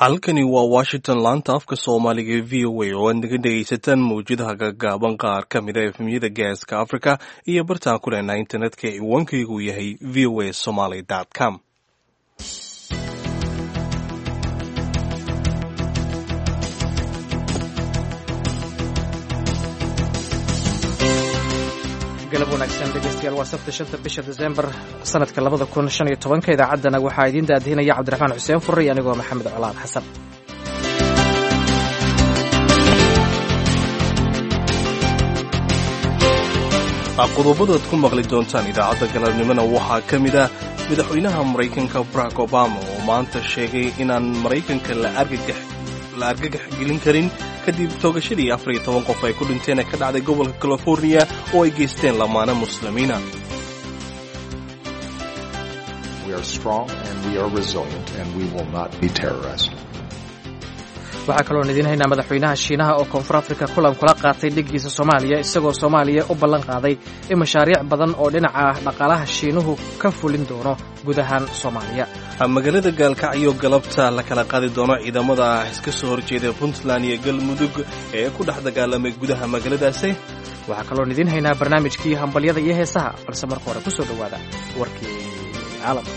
halkani waa washington laanta afka soomaaliga ee v o a oo aad naga dhegaysataan mawjadaha gaagaaban qaar ka mida efemyada gaaska africa iyo bartaan ku leenaha internetka ee ciwaankaygu yahay v o a somaly com galab wanaagsan dhegeystayaal waa sabta shanta bisha desembar sanadka labada kun shan iyo tobanka idaacaddana waxaa idiin daadihinaya cabdiraxmaan xuseen furre iyo anigoo maxamed colaan xasan qodobadaad ku maqli doontaan idaacadda galabnimona waxaa ka mid ah madaxweynaha maraykanka barack obama oo maanta sheegay inaan maraykanka la argagax gelin karin kadib toogashadii afar iyo toban qof ay ku dhinteen ee ka dhacday gobolka californiya oo ay geysteen lamaane muslimiina waxaa kaloon idiin haynaa madaxweynaha shiinaha oo koonfur afrika kulan kula qaatay dhiggiisa soomaaliya isagoo soomaaliya u ballan qaaday in mashaariic badan oo dhinaca dhaqaalaha shiinuhu ka fulin doono guud ahaan soomaaliya magaalada gaalkacyo galabta la kala qaadi doono ciidamada iska soo horjeeda puntland iyo galmudug ee ku dhex dagaalamay gudaha magaaladaasi waxaa kaloon idiin haynaa barnaamijkii hambalyada iyo heesaha balse marka hore ku soo dhowaada warkii caalamka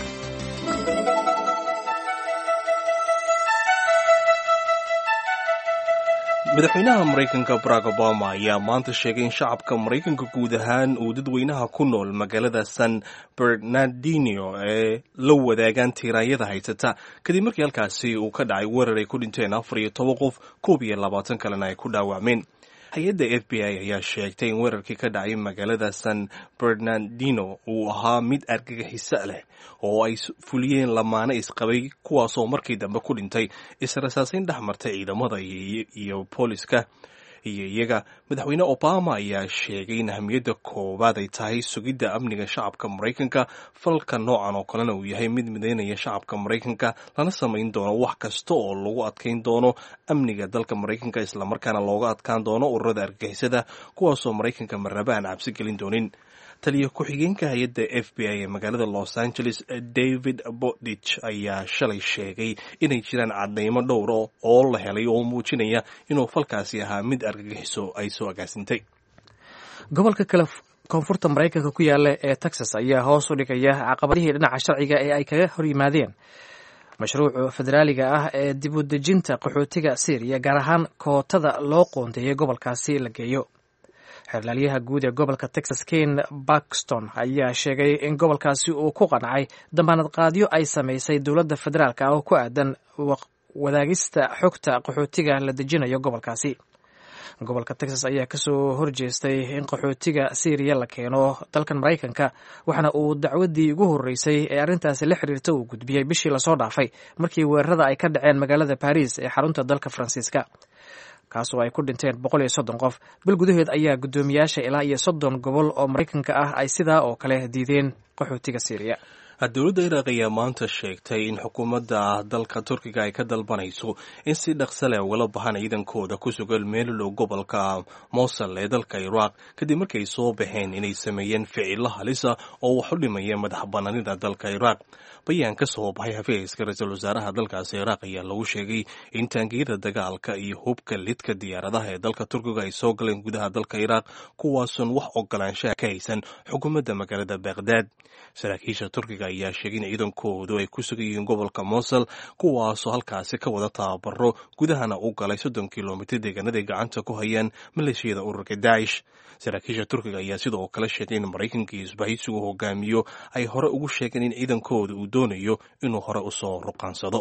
madaxweynaha maraykanka barack obama ayaa maanta sheegay in shacabka maraykanka guud ahaan uu dadweynaha ku nool magaalada san bernardino ee la wadaagaan tiiraanyada haysata kadib markii halkaasi uu ka dhacay weerar ay ku dhinteen afar iyo toban qof koob iyo labaatan kalena ay ku dhaawacmeen hay-adda f b i ayaa sheegtay in weerarkii ka dhacay magaalada san bernardino uu ahaa mid argagixiso leh oo ay fuliyeen lamaane isqabay kuwaasoo markii dambe ku dhintay israsaasayn dhex martay ciidamada iyo booliska iyo iyaga madaxweyne obama ayaa sheegay in ahamiyadda koowaad ay tahay sugidda amniga shacabka maraykanka falka noocan oo kalena uu yahay mid midaynaya shacabka maraykanka lana samayn doono wax kasta oo lagu adkayn doono amniga dalka maraykanka islamarkaana looga adkaan doono ururada argagixisada kuwaasoo maraykanka marnaba aan cabsi gelin doonin taliya ku-xigeenka hay-adda f b i ee magaalada los angeles david bodich ayaa shalay sheegay inay jiraan cadaymo dhowr oo la helay oo muujinaya inuu falkaasi ahaa mid argagixiso ay soo agaasintay gobolka kale koonfurta maraykanka ku yaala ee texas ayaa hoos u dhigaya caqabadihii dhinaca sharciga ee ay kaga hor yimaadeen mashruuca federaaliga ah ee dib u dejinta qaxootiga syriya gaar ahaan kootada loo qoondeeyay gobolkaasi la geeyo xeerlaalyaha guud ee gobolka texas ken bakston ayaa sheegay in gobolkaasi uu ku qancay damaanad qaadyo ay samaysay dowladda federaalk ah oo ku aadan wadaagista xogta qaxootiga la dejinayo gobolkaasi gobolka texas ayaa kasoo horjeestay in qaxootiga syriya la keeno dalkan maraykanka waxaana uu dacwadii ugu horreysay ee arrintaasi la xiriirta uu gudbiyey bishii lasoo dhaafay markii weerarada ay ka dhaceen magaalada baris ee xarunta dalka faransiiska kaasoo ay ku dhinteen boqol iyo soddon qof bil gudaheed ayaa guddoomiyaasha ilaa iyo soddon gobol oo maraykanka ah ay sidaa oo kale diideen qaxootiga syriya dowladda iraaq ayaa maanta sheegtay in xukuumadda dalka turkiga ay ka dalbanayso in si dhaqsa leh ugala baxaan ciidankooda ku sugan meelolow gobolka mosul ee dalka iraaq kadib markay soo baxeen inay sameeyeen ficilo halisa oo wax u dhimaya madax banaanida dalka iraaq bayaan ka soo baxay hafeeyska ra-iisul wasaaraha dalkaasi iraaq ayaa lagu sheegay in taangiyada dagaalka iyo hubka lidka diyaaradaha ee dalka turkiga ay soo galeen gudaha dalka iraaq kuwaasun wax ogolaanshaha ka haysan xukuumadda magaalada baghdad saraakiisha turkiga ayaa sheegay in ciidankoodu ay ku sugan yihiin gobolka mosul kuwaasoo halkaasi ka wada tababaro gudahana u galay soddon kilomitr deegaanaday gacanta ku hayaan maleeshiyada ururka daacish saraakiisha turkiga ayaa sidoo kale sheegay in maraykanka iyo isbahaysigu hogaamiyo ay hore ugu sheegeen in ciidankooda uu doonayo inuu hore usoo ruqaansado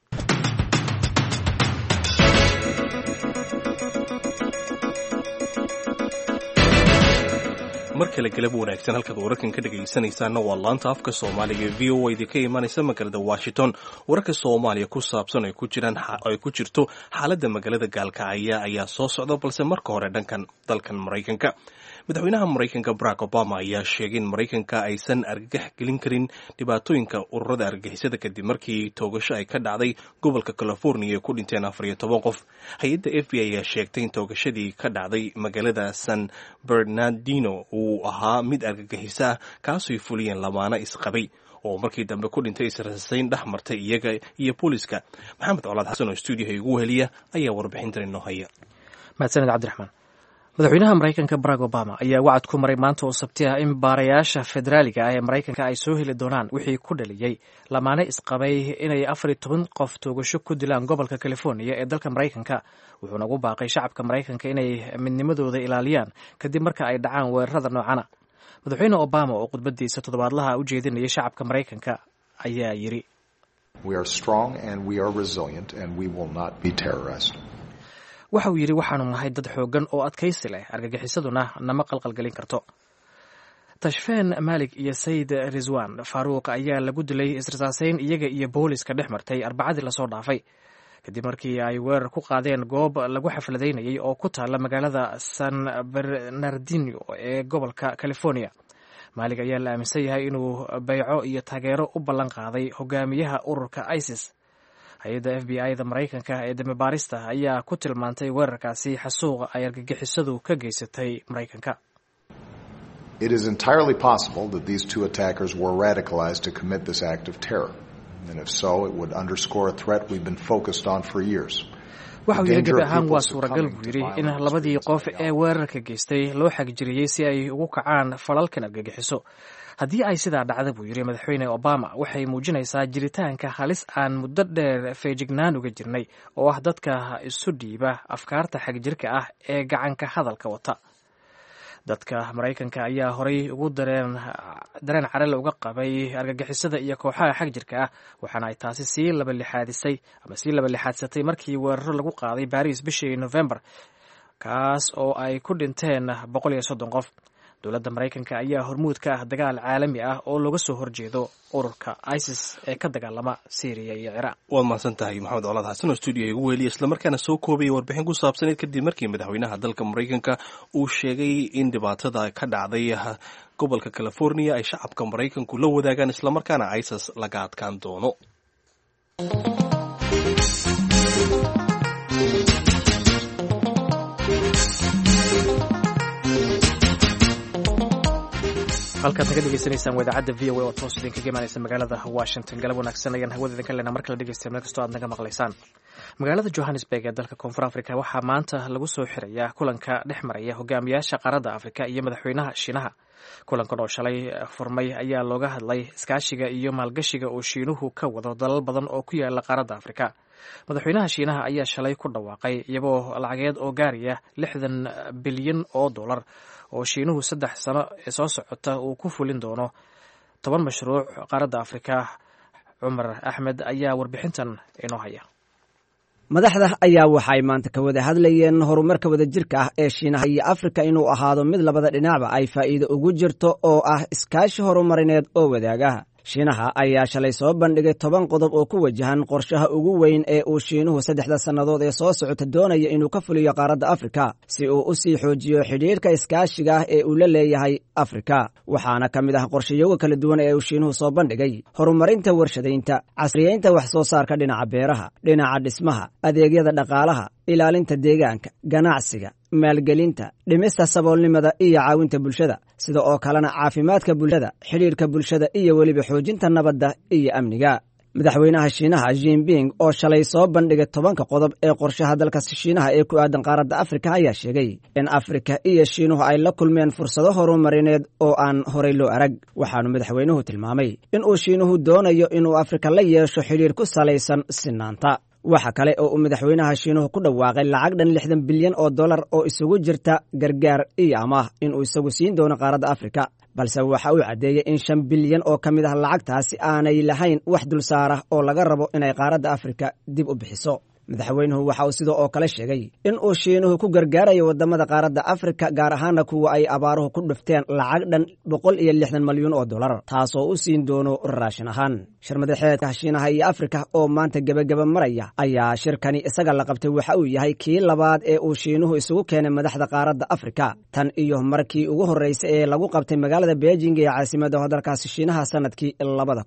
mar kale galab wanaagsan halkaad wararkan ka dhegaysanaysaana waa laanta afka soomaaliga ee v o a idinka imaanaysa magaalada washington wararka soomaaliya ku saabsan ay ku jiraan ay ku jirto xaaladda magaalada gaalkacaya ayaa soo socda balse marka hore dhankan dalkan maraykanka madaxweynaha maraykanka barack obama ayaa sheegay in maraykanka aysan argagax gelin karin dhibaatooyinka ururada argagixisada kadib markii toogasho ay ka dhacday gobolka california ay ku dhinteen afar iyo toban qof hay-adda f b i ayaa sheegtay in toogashadii ka dhacday magaalada san bernardino uu ahaa mid argagixiso ah kaasooy fuliyeen lamaano isqabay oo markii dambe ku dhintay israsayn dhex martay iyaga iyo booliska maxamed colaad xasan oo stuudiyaha igu weheliya ayaa warbixintan inoo haya mahadsaned cabdiraxmaan madaxweynaha maraykanka barack obama ayaa wacad ku maray maanta oo sabti ah in baarayaasha federaaliga ah ee maraykanka ay soo heli doonaan wixii ku dhaliyey lamaane isqabay inay afar iyo toban qof toogasho ku dilaan gobolka californiya ee dalka maraykanka wuxuuna ugu baaqay shacabka maraykanka inay midnimadooda ilaaliyaan kadib marka ay dhacaan weerarada noocana madaxweyne obama oo khudbadiisa toddobaadlaha u jeedinayay shacabka maraykanka ayaa yidhi waxa uu yidhi waxaanu nahay dad xooggan oo adkaysi leh argagixisaduna nama qalqalgelin karto tashfeen maalig iyo sayid rizwan faaruuq ayaa lagu dilay israsaaseyn iyaga iyo booliska dhex martay arbacadii lasoo dhaafay kadib markii ay weerar ku qaadeen goob lagu xafladaynayay oo ku taalla magaalada san bernardino ee gobolka california maalig ayaa la aaminsan yahay inuu bayco iyo taageero u ballan qaaday hogaamiyaha ururka isis hay-adda f b i da maraykanka ee dambibaarista ayaa ku tilmaantay weerarkaasi xasuuqa ay argagixisadu ka geysatay maraykanka It is entirely possible that these two attackers were radicalized to commit this act of terror. And if so, it would underscore a threat we've been focused on for years. waxa uu yidhi gebi ahaan waa suuragal buu yidhi in labadii qof ee weerarka geystay loo xagjiriyey si ay ugu kacaan falalkan argagixiso haddii ay sidaa dhacda buu yidhi madaxweyne obama waxay muujinaysaa jiritaanka halis aan muddo dheer feejignaan uga jirnay oo ah dadka isu dhiiba afkaarta xagjirka ah ee gacanka hadalka wata dadka maraykanka ayaa horay ugu dareen dareen carale uga qabay argagixisada iyo kooxaha xagjirka ah waxaana ay taasi sii labalixaadisay ama sii labalixaadsatay markii weeraro lagu qaaday baris bishii november kaas oo ay ku dhinteen boqol iyo soddon qof dowladda maraykanka ayaa hormuud ka ah dagaal caalami ah oo looga soo horjeedo ururka isis ee ka dagaalama syriya iyo ciraaq waad mahadsan tahay maxamed colaad xasan oo stuudiyo igu weliya islamarkaana soo koobaya warbixin ku saabsaneed kadib markii madaxweynaha dalka maraykanka uu sheegay in dhibaatada ka dhacday gobolka california ay shacabka maraykanku la wadaagaan islamarkaana isis laga adkaan doono halkaad naga dhegeysanaysaan wadaacadda v o a oo toos idinkaga imaanaysa magaalada washington galab wanaagsan ayaan hawada idinka lena mar kala dhegeysta meel kastoo aad naga maqlaysaan magaalada johannesburg ee dalka koonfur africa waxaa maanta lagu soo xirayaa kulanka dhex maraya hogaamiyaasha qaaradda afrika iyo madaxweynaha shiinaha kulankan oo shalay furmay ayaa looga hadlay iskaashiga iyo maalgashiga oo shiinuhu ka wado dalal badan oo ku yaala qaaradda afrika madaxweynaha shiinaha ayaa shalay ku dhawaaqay iyagoo lacageed oo gaaraya lixdan bilyan oo dollar oo shiinuhu saddex sano ee soo socota uu ku fulin doono toban mashruuc qaaradda afrika cumar axmed ayaa warbixintan inoo haya madaxda ayaa waxay maanta ka wada hadlayeen horumarka wadajirka ah ee shiinaha iyo afrika inuu ahaado mid labada dhinacba ay faa'iido ugu jirto oo ah iskaashi horumarineed oo wadaagaha shiinaha ayaa shalay soo bandhigay toban qodob oo ku wajahan qorshaha ugu weyn ee uu shiinuhu saddexda sannadood ee soo socota doonaya inuu ka fuliyo qaaradda afrika si uu u sii xoojiyo xidhiirhka iskaashiga ah ee uu la leeyahay afrika waxaana ka mid ah qorshayoga kala duwan ee uu shiinuhu soo bandhigay horumarinta warshadaynta casriyeynta wax soo saarka dhinaca beeraha dhinaca dhismaha adeegyada dhaqaalaha ilaalinta deegaanka ganacsiga maalgelinta dhimista saboolnimada iyo caawinta bulshada sida oo kalena caafimaadka bulshada xidhiirka bulshada iyo weliba xoojinta nabadda iyo amniga madaxweynaha shiinaha jinping oo shalay soo bandhigay tobanka qodob ee qorshaha dalka shiinaha ee ku aadan qaaradda afrika ayaa sheegay in afrika iyo shiinuhu ay la kulmeen fursado horumarineed oo aan horay loo arag waxaanu madaxweynuhu tilmaamay inuu shiinuhu doonayo inuu afrika la yeesho xidhiir ku salaysan sinaanta waxa kale oo uu madaxweynaha shiinuhu ku dhawaaqay lacag dhan lixdan bilyan oo dollar oo isugu jirta gargaar iyo amaah inuu isagu siin doono qaaradda afrika balse waxa uu caddeeyey in shan bilyan oo ka mid ah lacagtaasi aanay lahayn wax dulsaarah oo laga rabo inay qaaradda afrika dib u bixiso madaxweynuhu waxa uu sidoo oo kale sheegay in uu shiinuhu ku gargaarayo waddamada qaaradda afrika gaar ahaana kuwa ay abaaruhu ku dhufteen lacag dhan boqol iyo lixdan malyuun oo dollar taasoo u siin doono raashin ahaan shir madaxeedka shiinaha iyo afrika oo maanta gebageba maraya ayaa shirkani isaga la qabtay waxa uu yahay kii labaad ee uu shiinuhu isugu keenay madaxda qaaradda afrika tan iyo markii ugu horreysay ee lagu qabtay magaalada beijing ee caasimadda dalkaasi shiinaha sanadkii labada kun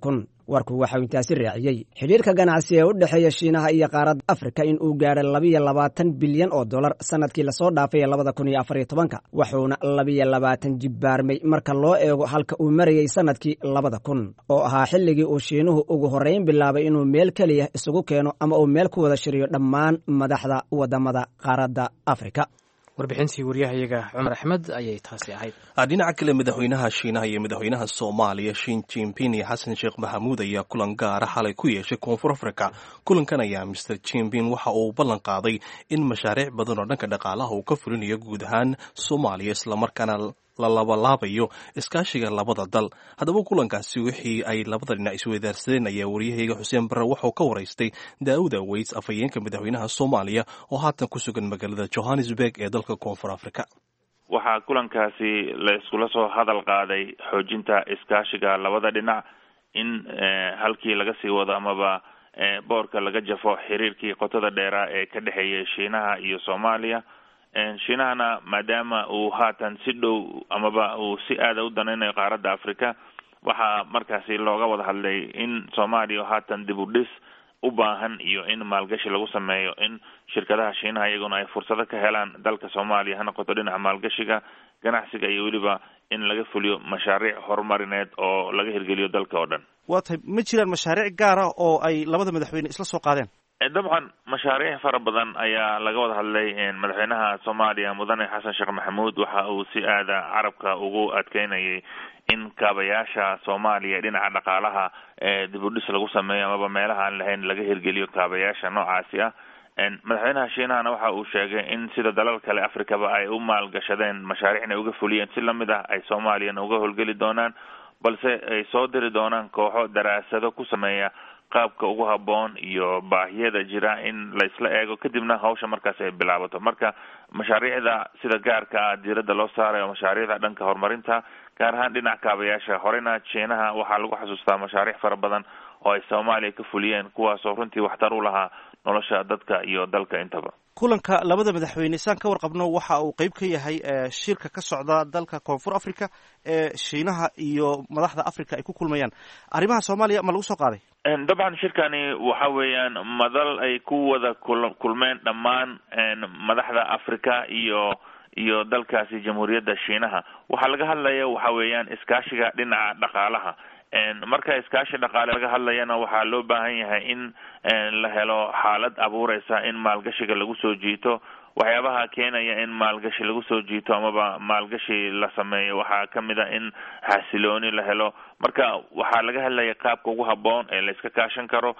warku waxau intaasi raaciyey xidhiirka ganacsi ee u dhexeeya shiinaha iyo qaaradda afrika in uu gaadhay labiyo labaatan bilyan oo dollar sanadkii lasoo dhaafay labada kun iyo afariyo tobanka wuxuuna labiyo labaatan jibbaarmay marka loo eego halka uu marayey sanadkii labada kun oo ahaa xilligii uu shiinuhu ugu horrayn bilaabay inuu meel keliya isugu keeno ama uu meel ku wada shiriyo dhammaan madaxda waddamada qaaradda afrika warbixintii waryahayaga cumar axmed ayay taasi ahayd dhinaca kale madaxweynaha shiinaha iyo madaxweynaha soomaaliya shin jinping iyo xasan sheekh maxamuud ayaa kulan gaara xalay ku yeeshay koonfur africa kulankan ayaa master jinping waxa uu ballan qaaday in mashaariic badan oo dhanka dhaqaalaha uu ka fulinayo guud ahaan soomaaliya islamarkaana la labalaabayo iskaashiga labada dal haddaba kulankaasi wixii ay labada dhinac isweydaarsadeen ayaa waryahayga xuseen barre wuxuu ka waraystay daawud aweys afhayeenka madaxweynaha soomaaliya oo haatan ku sugan magaalada johannesburg ee dalka koonfur africa waxaa kulankaasi la iskula soo hadal qaaday xoojinta iskaashiga labada dhinac in halkii laga sii wado amaba boorka laga jafo xiriirkii qotada dheeraa ee ka dhexeeyay shiinaha iyo soomaaliya shiinahana maadaama uu haatan si dhow amaba uu si aada u danaynayo qaaradda africa waxaa markaasi looga wada hadlay in soomaaliya haatan dib u dhis u baahan iyo in maalgashi lagu sameeyo in shirkadaha shiinaha iyaguna ay fursado ka helaan dalka soomaaliya ha noqoto dhinaca maalgashiga ganacsiga iyo weliba in laga fuliyo mashaariic horumarineed oo laga hirgeliyo dalka oo dhan waa tahay ma jiraan mashaariic gaara oo ay labada madaxweyne isla soo qaadeen dabcan mashaariic fara badan ayaa laga wada hadlay madaxweynaha soomaaliya mudane xasan sheekh maxamuud waxa uu si aada carabka ugu adkeynayay in kaabayaasha soomaaliya dhinaca dhaqaalaha dib u dhis lagu sameeyo amaba meelaha aan lahayn laga hirgeliyo kaabayaasha noocaasi ah madaxweynaha shiinahana waxa uu sheegay in sida dalal kale africaba ay u maalgashadeen mashaariicna uga fuliyeen si lamid ah ay soomaaliyana uga howlgeli doonaan balse ay soo diri doonaan kooxo daraasado ku sameeya qaabka ugu haboon iyo baahiyada jira in la isla eego kadibna hawsha markaas ay bilaabato marka mashaariicda sida gaarka ah diiradda loo saarayo mashaariicda dhanka horumarinta gaar ahaan dhinaca kaabayaasha horena jiinaha waxaa lagu xasuustaa mashaariic fara badan oo ay soomaaliya ka fuliyeen kuwaasoo runtii waxtar u lahaa nolosha dadka iyo dalka intaba kulanka labada madaxweyne saan ka warqabno waxa uu qeyb ka yahay shirka ka socda dalka koonfur africa ee shiinaha iyo madaxda africa ay ku kulmayaan arrimaha soomaaliya ma lagu soo qaaday dabcan shirkani waxa weeyaan madal ay ku wada kulmeen dhammaan madaxda africa iyo iyo dalkaasi jamhuuriyadda shiinaha waxaa laga hadlaya waxa weeyaan iskaashiga dhinaca dhaqaalaha marka iskaashi dhaqaale laga hadlayana waxaa loo baahan yahay in la helo xaalad abuureysa in maalgashiga lagu soo jiito waxyaabaha keenaya in maalgashi lagu soo jiito amaba maalgashi la sameeyo waxaa kamid a in xasilooni la helo marka waxaa laga hadlaya qaabka ugu haboon ee la iska kaashan karo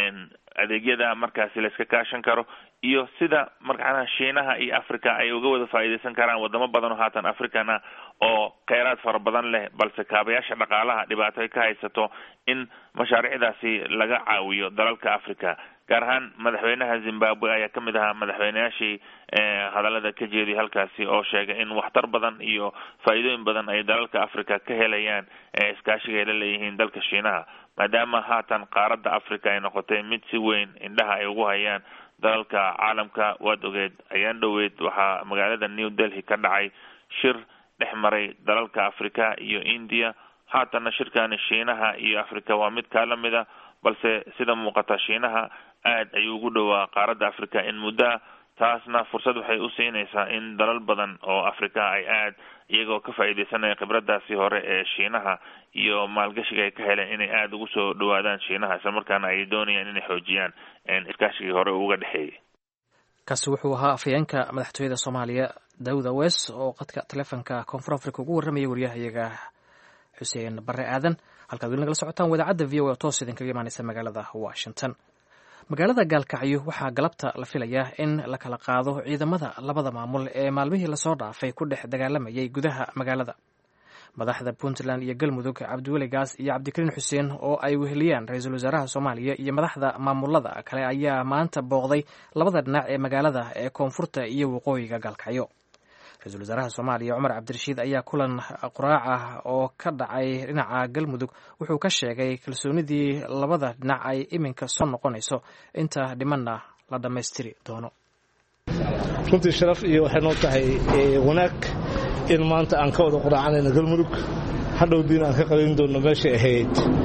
adeegyada markaasi la iska kaashan karo iyo sida markaana shiinaha iyo africa ay uga wada faa'iideysan karaan wadamo badan oo haatan african ah oo kheyraad fara badan leh balse kaabayaasha dhaqaalaha dhibaato ay ka haysato in mashaariicdaasi laga caawiyo dalalka africa gaar ahaan madaxweynaha zimbabwe ayaa kamid ahaa madaxweyneyaashii hadalada ka jeediya halkaasi oo sheegay in waxtar badan iyo faa'iidooyin badan ay dalalka africa ka helayaan iskaashiga ay la leeyihiin dalka shiinaha maadaama haatan qaaradda africa ay noqotay mid si weyn indhaha ay ugu hayaan dalalka caalamka waad ogeed ayaan dhoweyd waxaa magaalada new delhi ka dhacay shir dhex maray dalalka africa iyo india haatanna shirkani shiinaha iyo africa waa mid kaa lamid a balse sida muuqata shiinaha aad ayuu ugu dhowaa qaaradda africa in muddoa taasna fursad waxay u siinaysaa in dalal badan oo africa ay aad iyagoo ka faa'iideysanaya khibradaasi hore ee shiinaha iyo maalgashiga ay ka heleen inay aada ugu soo dhawaadaan shiinaha isla markaana ay doonayaan inay xoojiyaan iskaashigii hore uga dhexeeyay kaasi wuxuu ahaa afhayeenka madaxtooyada soomaaliya daawud awes oo qadka taleefonka koonfur africa ugu warramaya waryahayaga xuseen bare aadan halkaad weli nagala socotaan wadaacadda v o oo toos idinkaga imaaneysa magaalada washington magaalada gaalkacyo waxaa galabta la filayaa in la kala qaado ciidamada labada maamul ee maalmihii lasoo dhaafay ku dhex dagaalamayay gudaha magaalada madaxda puntland iyo galmudug cabdiweli gaas iyo cabdikariin xuseen oo ay weheliyaan ra-iisul wasaaraha soomaaliya iyo madaxda maamulada kale ayaa maanta booqday labada dhinac ee magaalada ee koonfurta iyo waqooyiga gaalkacyo ra-isul wasaaraha soomaaliya cumar cabdirashiid ayaa kulan quraac ah oo ka dhacay dhinaca galmudug wuxuu ka sheegay kalsoonidii labada dhinac ay iminka soo noqonayso inta dhimanna la dhammaystiri doono runtii sharaf iyo waxay noo tahay wanaag in maanta aan ka wada quraacanayno galmudug hadhowdiina aan ka qabayn doonno meeshay ahayd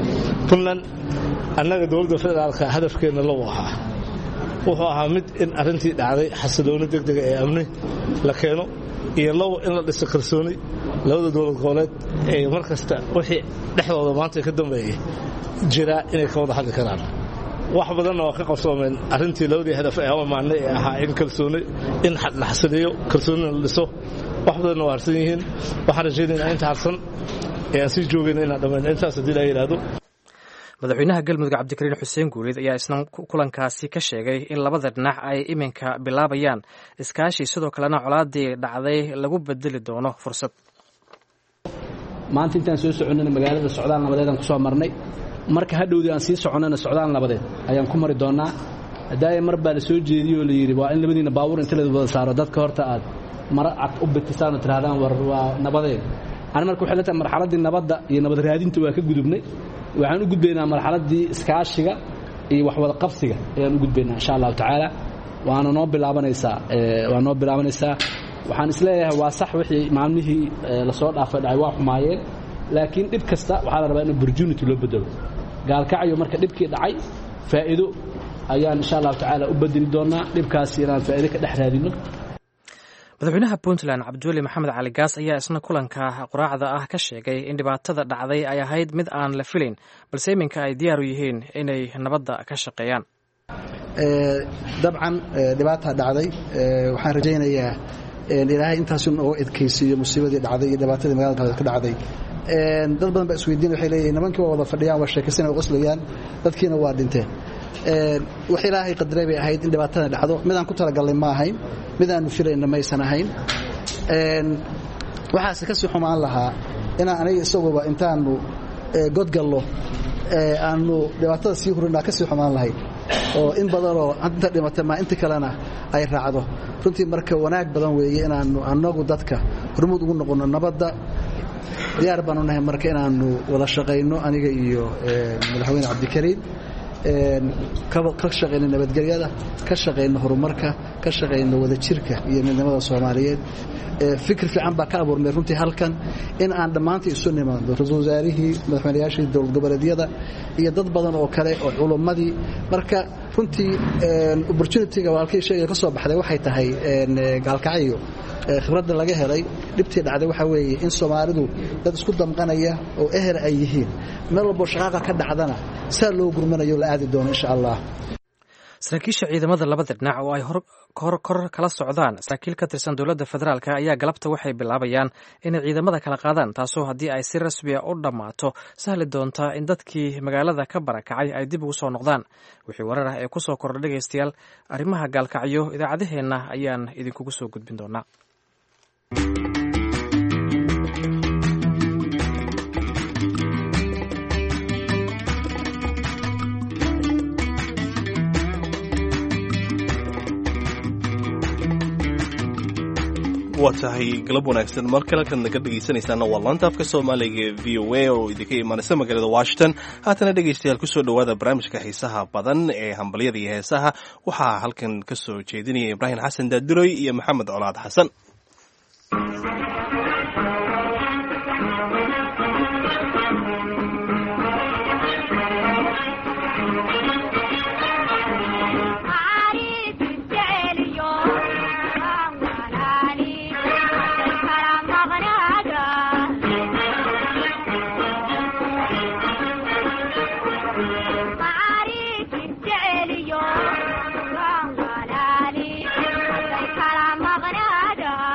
puntland annaga dowladda federaalka hadafkeenna low ahaa wuxuu ahaa mid in arrintii dhacday xasilooni degdega ee amni la keeno iyo low in la dhiso kalsooni labada dowlad goboleed ee mar kasta wixii dhexdooda maanta ka dambeeyey jiraa inay ka wada hadli karaan wax badanna waa ka qabsoomeen arrintii labadii hadaf ee amaanay ee ahaa in kalsooni in la xasiliyo kalsoonina la dhiso wax badanna waa harsan yihiin waxaan rajaynaynaa inta harsan ee aan sii joogayna inaan dhammayn intaas haddii la yidhaahdo madaxweynaha galmudug cabdikariin xuseen guuleed ayaa isna kulankaasi ka sheegay in labada dhinac ay iminka bilaabayaan iskaashi sidoo kalena colaadii dhacday lagu bedeli doono fursad maanta intaan soo soconnana magaalada socdaal nabadeed aan ku soo marnay marka hadhowdii aan sii soconnana socdaal nabadeed ayaan ku mari doonnaa haddaaya mar baa la soo jeediyey oo la yidhi waa in labadiina baabuur inta la wada saaro dadka horta aad mara cad u bitisaan oo tidhahdaan war waa nabadeed ani marka waxay la tahay marxaladdii nabadda iyo nabad raadinta waa ka gudubnay waxaan u gudbaynaa marxaladdii iskaashiga iyo waxwada qabsiga ayaan u gudbaynaa insha allahu tacaala waana noo bilaabanaysaa waa noo bilaabanaysaa waxaan isleeyahay waa sax wixii maalmihii lasoo dhaafay dhacay waa xumaayeen laakiin dhib kasta waxaa la rabaa in opportunity loo bedelo gaalkacyo marka dhibkii dhacay faa'iido ayaan insha allahu tacaala u bedeli doonaa dhibkaasi inaan faa'iido ka dhex raadino madaxweynaha puntland cabdiweli maxamed cali gaas ayaa isna kulanka quraacda ah ka sheegay in dhibaatada dhacday ay ahayd mid aan la filayn balse iminka ay diyaar u yihiin inay nabadda ka shaqeeyaan dabcan dhibaataa dhacday waxaan rajaynayaa ilaahay intaasu nooga edkaysiiyo musiibadii dhacday iyo dhibaatadii magaalada ka dhacday dad badan baa isweydiin waxay leeyihin nimankii waa wada fadhiyaan waa sheekaysan waa qoslayaan dadkiina waa dhinteen wax ilaahay qadaray bay ahayd in dhibaatada dhacdo midaan ku talagalnay ma ahayn midaanu filayna maysan ahayn waxaase ka sii xumaan lahaa inaan aniga isaguba intaanu godgallo aanu dhibaatada sii hurinaa ka sii xumaan lahayd oo in badanoo inta dhimata maa inta kalena ay raacdo runtii marka wanaag badan weeye inaannu annagu dadka hormuud ugu noqonno nabadda diyaar baanu nahay marka inaannu wada shaqayno aniga iyo madaxweyne cabdikariim ka shaqayno nabadgelyada ka shaqayno horumarka ka shaqayno wadajirka iyo midnimada soomaaliyeed fikir fiican baa ka abuurmay runtii halkan in aan dhammaantii isu nimaadno ra-isul wasaarihii madaxweynayaashii dowlad goboleedyada iyo dad badan oo kale oo culummadii marka runtii opportunitiga walkii sheegay ka soo baxday waxay tahay gaalkacyo khibradda laga helay dhibtii dhacday waxaa weeye in soomaalidu dad isku damqanaya oo eher ay yihiin meel walboo shaqaaqa ka dhacdana saa loo gurmanayo la aadi doono insha allah saraakiisha ciidamada labada dhinac oo ay kor kala socdaan saraakiil ka tirsan dowladda federaalk ayaa galabta waxay bilaabayaan inay ciidamada kala qaadaan taasoo haddii ay si rasmiya u dhammaato sahli doonta in dadkii magaalada ka barakacay ay dib ugu soo noqdaan wixii warar ah ee ku soo kordha dhegaystayaal arrimaha gaalkacyo idaacadaheenna ayaan idinkugu soo gudbin doonaa waa tahay galab wanaagsan mar kale halkaad naga dhegaysanaysaana waa laanta afka soomaaliga ee v o a oo idinka imaanaysa magaalada washington haatana dhegaystayaal kusoo dhowaada barnaamijka xiisaha badan ee hambalyada iyo heesaha waxaa halkan ka soo jeedinaya ibraahim xasan daadiroy iyo maxamed colaad xasan Maria,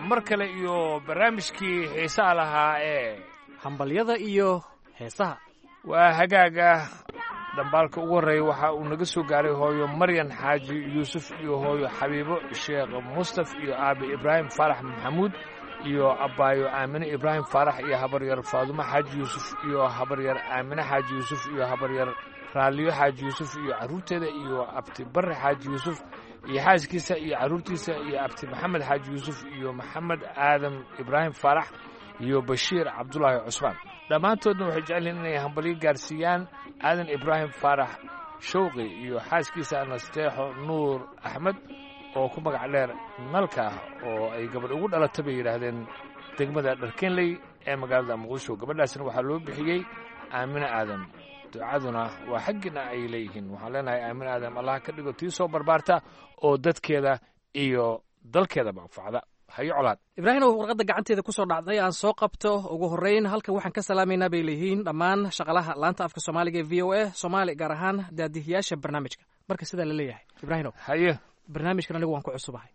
mar kale iyo barnaamijkii xiisaha lahaa ee hambalyada iyo heesaha waa hagaaga dhambaalka ugu horreeya waxa uu naga soo gaaray hooyo maryan xaaji yuusuf iyo hooyo xabiibo sheekh mustaf iyo aabe ibraahim faarax maxamuud iyo abbaayo aamine ibraahim faarax iyo habaryar faadumo xaaji yuusuf iyo habaryar aamine xaaji yuusuf iyo habaryar raalliyo xaaji yuusuf iyo carruurteeda iyo abti barre xaaji yuusuf iyo xaaskiisa iyo carruurtiisa iyo abti maxamed xaaji yuusuf iyo maxamed aadam ibraahim faarax iyo bashiir cabdulaahi cusmaan dhammaantoodna waxay jecelyihin inay hambalyo gaarsiiyaan aadan ibraahim faarax shawqi iyo xaaskiisa nasteexo nuur axmed oo ku magac dheer nalka ah oo ay gabadh ugu dhalata bay yidhaahdeen degmada dharkenley ee magaalada muqdisho gabadhaasna waxaa loo bixiyey aamine aadam ducaduna waa xaggiina ay leeyihiin waxaan leenahay aamin aadam allah ka dhigo tii soo barbaarta oo dadkeeda iyo dalkeedaba anfacda hayo colaad ibraahimow warqadda gacanteeda ku soo dhacday aan soo qabto ugu horreyn halkan waxaan ka salaamaynaa bay leeyihiin dhammaan shaqalaha laanta afka soomaaliga ee v o a soomaali gaar ahaan daadihiyaasha barnaamijka marka sidaa la leeyahay ibraahimow haye barnaamijkan anigu waan ku cusubahay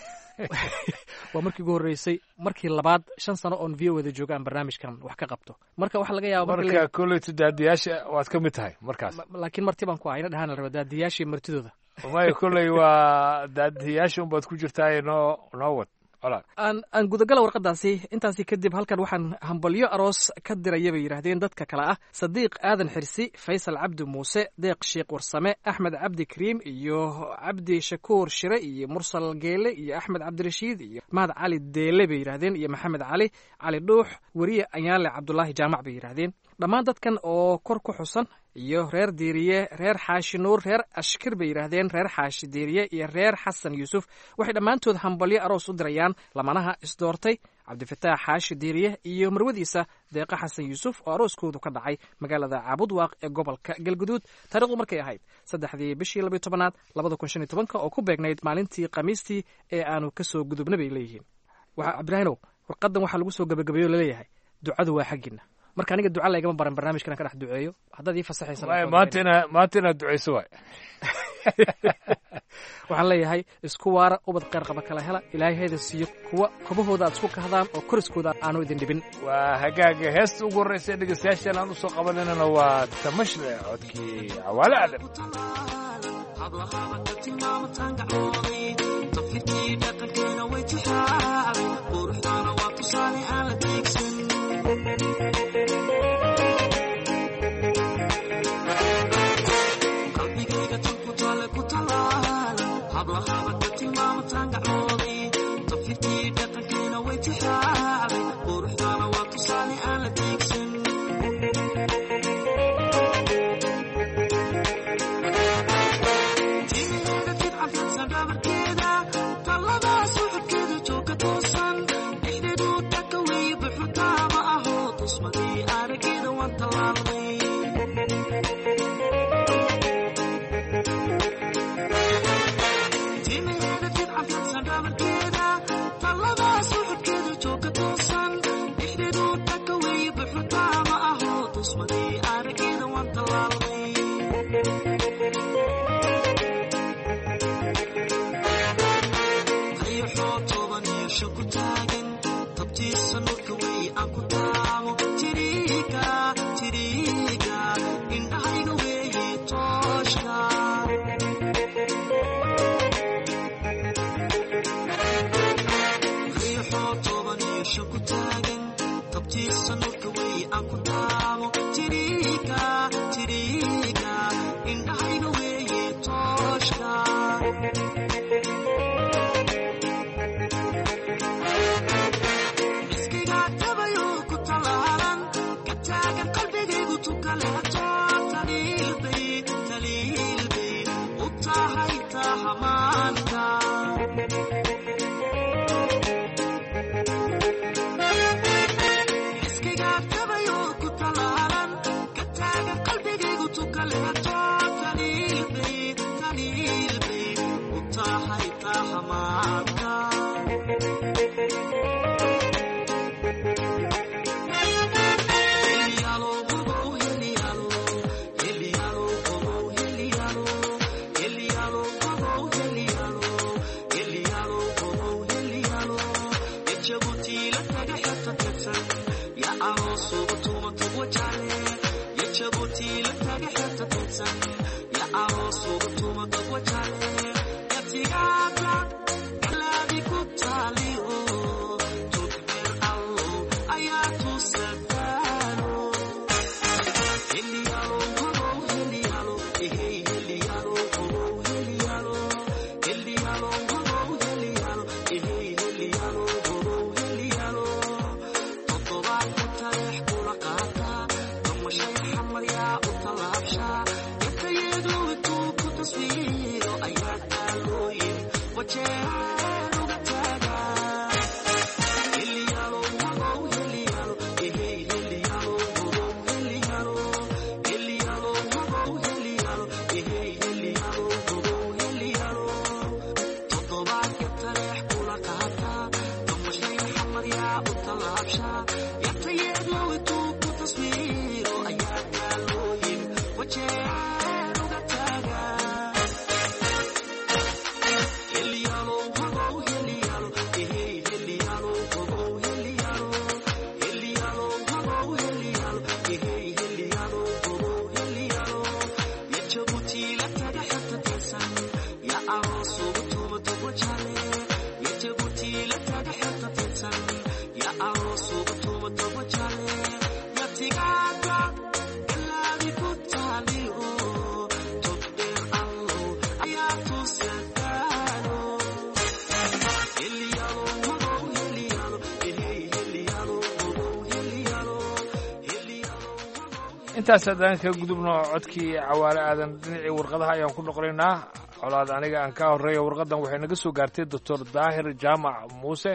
waa markii ugu horreysay markii labaad shan sano oon v o wada jooga aan barnaamijkan wax ka qabto marka waxaa laga yaaba marka koleyto daadiyaasha waad ka mid tahay markaas laakiin marti baan ku ahayna dhahaan la raba daadiyaashii martidooda maya kolley waa daadiyaasha unbaad ku jirtaa noo noo wad aan aan gudagala warqadaasi intaasi kadib halkan waxaan hambalyo aroos ka diraya bay yidhaahdeen dadka kale ah sadiiq aadan xirsi faysal cabdi muuse deeq sheekh warsame axmed cabdi kariim iyo cabdi shakuur shire iyo mursal geele iyo axmed cabdirashiid iyo mahad cali deele bay yidhahdeen iyo maxamed cali cali dhuux weriye anyaale cabdulaahi jaamac bay yidhaahdeen dhammaan dadkan oo kor ku xusan iyo reer diiriye reer xaashi nuur reer ashkir bay yidhaahdeen reer xaashi diiriye iyo reer xasan yuusuf waxay dhammaantood hambalyo aroos u dirayaan lamanaha isdoortay cabdifataax xaashi diiriye iyo marwadiisa deeqa xasan yuusuf oo arooskoodu ka dhacay magaalada caabudwaaq ee gobolka galguduud taarikhdu markay ahayd saddexdii bishii labiyo tobanaad labada kun shan iyo tobanka oo ku beegnayd maalintii khamiistii ee aanu ka soo gudubna bay leeyihiin waxa ibraahimow warqadan waxaa lagu soo gabagabeeyo laleeyahay ducadu waa xaggiina marka aniga duca laygama baran barnaamijkan ka dhex duceeyo haddaad ii fasaxaysa maanta ina maanta inaad ducayso waay waxaan leeyahay isku waara ubad kheyr qaba kala hela ilaahay hayda siiyo kuwa kobahooda aad isku kahdaan oo koriskooda aanu idin dhibin waa hagaaga heesta ugu horreysa ee dhegeystayaashan aan u soo qabananana waa tamashle codkii cawaale aadan intaas haddaan ka gudubno codkii cawaale aadan dhinacii warqadaha ayaan ku noqonaynaa colaad aniga aan ka horreeya warqadan waxay naga soo gaartay doctor daahir jaamac muuse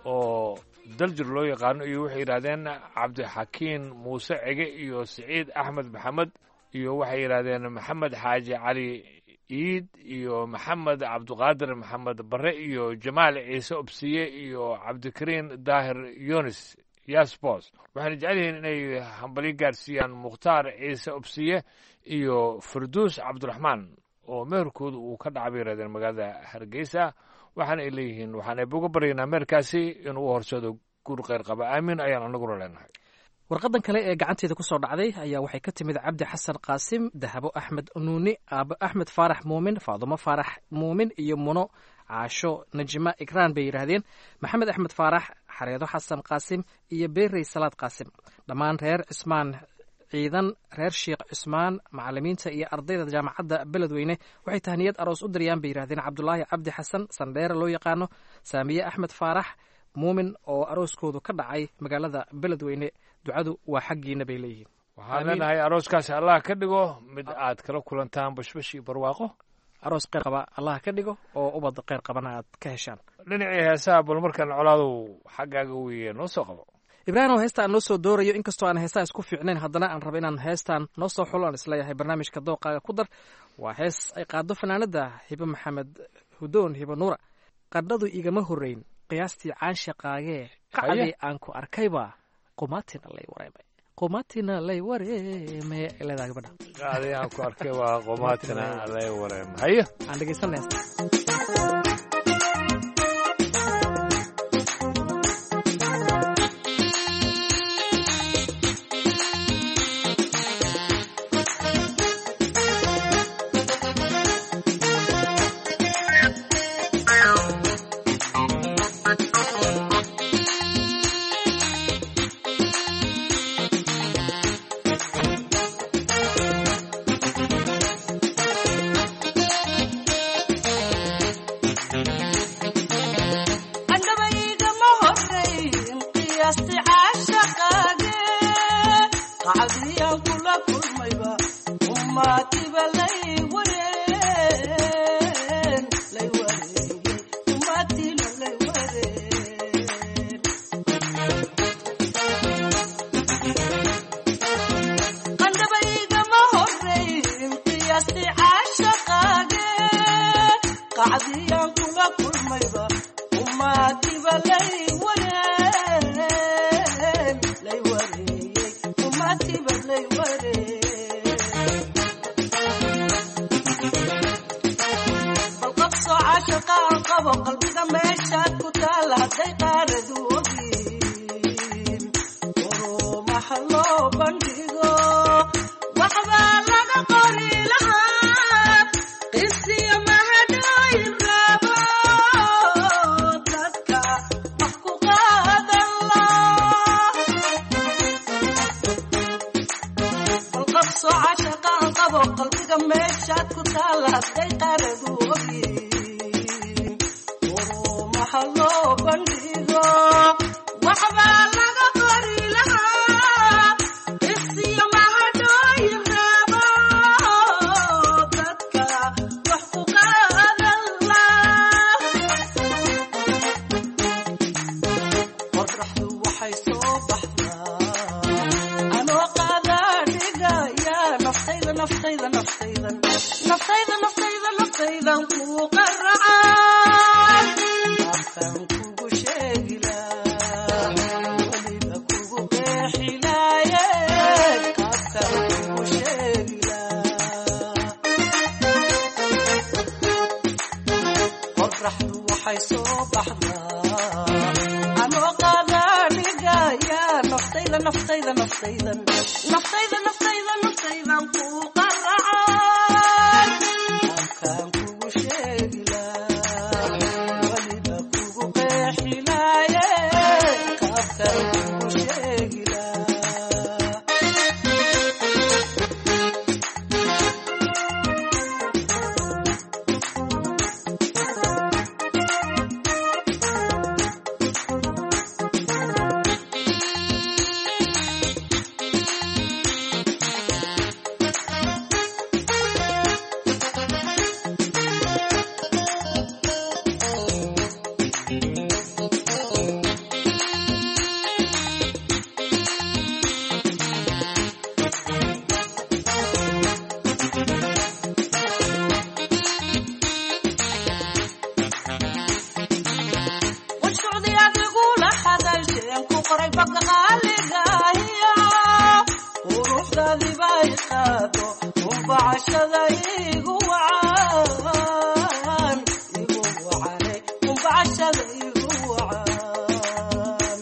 oo daljir loo yaqaano iyo waxay yidhahdeen cabdixakiin muuse cege iyo siciid axmed maxamed iyo waxay yidhahdeen maxamed xaaji cali iid iyo maxamed cabdiqaadir maxamed barre iyo jamaal ciise obsiye iyo cabdikariin daahir yunis yasbos waxayna jecel yihiin inay hambalyo gaarsiiyaan mukhtaar ciise obsiye iyo farduus cabdiraxmaan oo meherkooda uu ka dhacay bay yidhahdeen magaalada hargeysa waxaana ay leeyihiin waxaan eebuga baryaynaa meherkaasi inuu u horsado guur kheyr qaba aamin ayaan anaguna leenahay warqadan kale ee gacanteeda ku soo dhacday ayaa waxay ka timid cabdi xasan qaasim dahabo axmed nuuni aabo axmed faarax muumin faadumo faarax muumin iyo muno caasho najima ikraan bay yidhaahdeen maxamed axmed faarax xareedo xasan qaasim iyo beerey salaad qaasim dhammaan reer cismaan ciidan reer sheikh cismaan macalimiinta iyo ardayda jaamacadda beledweyne waxay tahniyad aroos u diriyaan bay yidhahdeen cabdulaahi cabdi xasan sandheere loo yaqaano saamiye axmed faarax muumin oo arooskoodu ka dhacay magaalada beledweyne ducadu waa xaggiina bay leeyihiin waxaan leenahay arooskaasi allah ka dhigo mid aad kala kulantaan bashbash iyo barwaaqo aroos kheyr qaba allah ka dhigo oo ubad kheyr qabana aad ka heshaan dhinacii heesaha bal markaan colaadow xaggaaga weye noo soo qabo ibraahim heesta aan noo soo doorayo inkastoo aan heestaa isku fiicnayn haddana aan raba inaan heestaan noo soo xulo aan isleeyahay barnaamijka dooqaaga ku dar waa hees ay qaado fanaanada hibe maxamed hudoon hibe nuura qadhadu igama horreyn qiyaastii caanshaqaagee qacdii aan ku arkayba qumaatina lay wareemay qumaatina lay wareemay leedaha gabadha qacdii aan ku arkay waa qumaatina lay wareemay hayo aan dhegeysanay heesta waxa loo bandhigo waxbaa laga qori lahaa qisiyo mahadhooyin rabo dadka wax ku qaadan balqabso cashaqaan qabo qalbiga meeshaad ku taalla hadday qaaradu ogyiin waxa loo bandhigo waxbaa laga qori lahaa qisiyo mahadhooyin rabo dadka wax ku qaadan qorraxdu waxay soo baxdaa anoo qaadaa dhigaya naftayda naftayda naftaydan naftayda naftayda naftaydan kuu qaracaan afkan kugu sheegilaa weliba kugu qeexilaaye afkan kugu sheegilaa qorraxdu waxay soo baxdaa anoo qaadaa dhigaya naftayda naftayda naftaydan naftayda naftayda naftaydan kuu qaracaan afkaan kugu sheegilaa weliba kugu qeexilaaye afkaan kugu sheegilaa washucdi adigula hadalsheen ku qoray babka qaaligahiyo quruxdaadiba i qaado umbacashada igu wacan igu wacane umbacashada igu wacan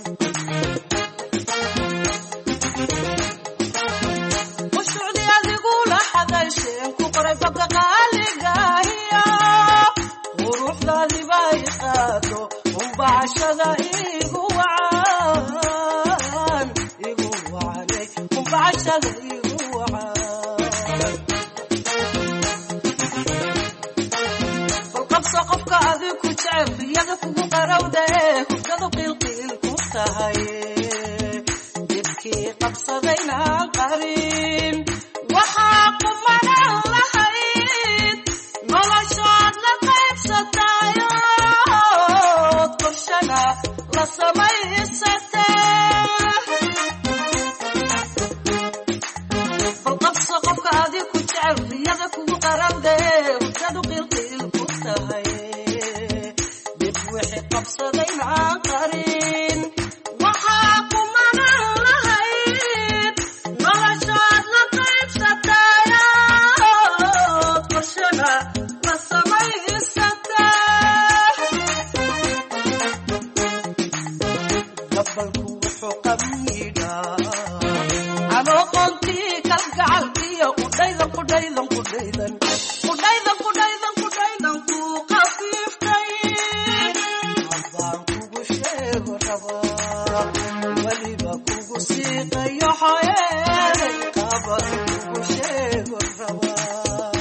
washucdi adigula hadalsheen ku qoray babka qaaligahiyo quruxdaadiba i qaado umbacashada igu wacan igu wacane umbacashada igu wacan balqabso qofka adig ku jecel riyada kugu qarowda ee hurdadu qiilqiil ku tahay dibkii qabsadaynaan qarin waxaa kumanan lahayd noloshood la qaybsatayood qorshana la samaysatee balqabso qofka adig ku jecel riyada kugu qarowda ee hurdadu qiilqiil ku tahay dib wixii qabsadaynaan qarin waxaa kumanan lahayd noloshood la qaybsatayood qorshana la samaysatee gabalku wuxuu qamiidhaa anoo qoontii kalgacalkiyo qudhaydan qudhaydan qudhaydan qudhaydan qudhaydan qudhaydan kuu qafiiftay haddaan kugu sheego rabaa weliba kugu siiqayo xoyeeday qaban kugu sheego rabaa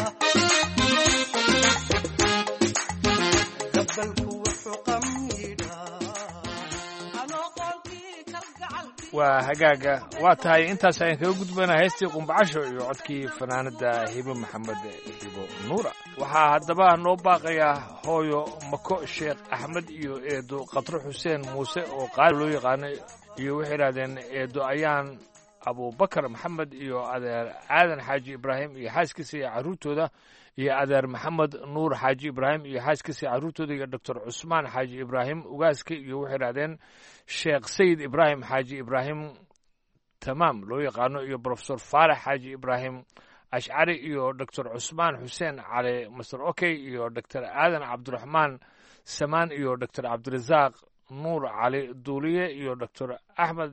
gabalku wuxuu qamiidhaa anoo qoontii kalgacalkiyo waa hagaaga waa tahay intaas ayaan kaga gudbaynaa heestii qumbacasho iyo codkii fanaanada hibo maxamed hibo nuura waxaa haddaba noo baaqayaa hooyo mako sheekh axmed iyo eedo katro xuseen muuse oo qaali loo yaqaano iyo waxay idhahdeen eedo ayaan abubakar maxamed iyo adeer aadan xaaji ibraahim iyo xaaskiisa iyo carruurtooda iyo adeer maxamed nuur xaaji ibraahim iyo xaaskiisa iyo carruurtooda iyo doctor cusmaan xaaji ibraahim ugaaska iyo waxay idhahdeen sheekh sayid ibraahim xaaji ibraahim tamaam loo yaqaano iyo brofesor faarax xaaji ibraahim ashcari iyo doctor cusmaan xuseen cali master okey iyo doctor aadan cabdiraxmaan samaan iyo doctor cabdirasaaq nuur cali duuliye iyo doctor axmed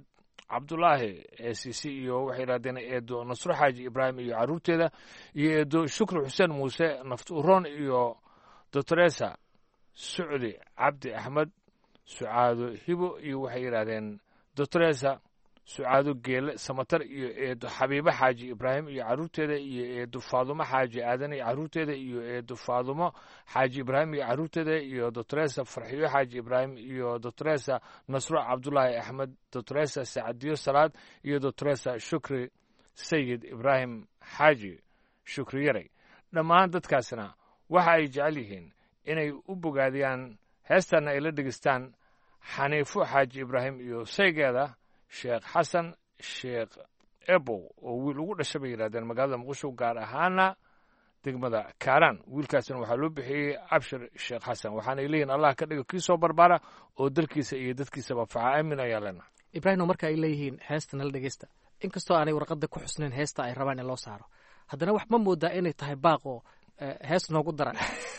cabdulaahi eesisi iyo waxay yidhahdeen eedo nasro xaaji ibraahim iyo carruurteeda iyo eedo shukri xuseen muuse naft uroon iyo doctoresa sucdi cabdi axmed sucaado hibo iyo waxay yidhahdeen doctoresa sucaado geele samatar iyo eedo xabiibo xaaji ibraahim iyo carruurteeda iyo eedo faadumo xaaji aadan iyo carruurteeda iyo eedo faadumo xaaji ibraahim iyo carruurteeda iyo doctoresa farxiyo xaaji ibraahim iyo doctoresa nasro cabdulaahi axmed doctoresa sacadiyo salaad iyo doctoresa shukri sayid ibraahim xaaji shukri yaray dhammaan dadkaasna waxa ay jecel yihiin inay u bogaadiyaan heestanna ay la dhegeystaan xaniifo xaaji ibraahim iyo saygeeda sheekh xasan sheekh ebow oo wiil ugu dhasha bay yidhahdeen magaalada muqdisho gaar ahaana degmada kaaraan wiilkaasna waxaa loo bixiyey abshir sheekh xasan waxaanay leeyihin allah ka dhigo kii soo barbaara oo dalkiisa iyo dadkiisaba faca aamin ayaa leenahay ibraahimo marka ay leeyihiin heesta nala dhegeysta inkastoo aanay warqadda ku xusnayn heesta ay rabaan in loo saaro haddana wax ma moodaa inay tahay baaq oo hees noogu dara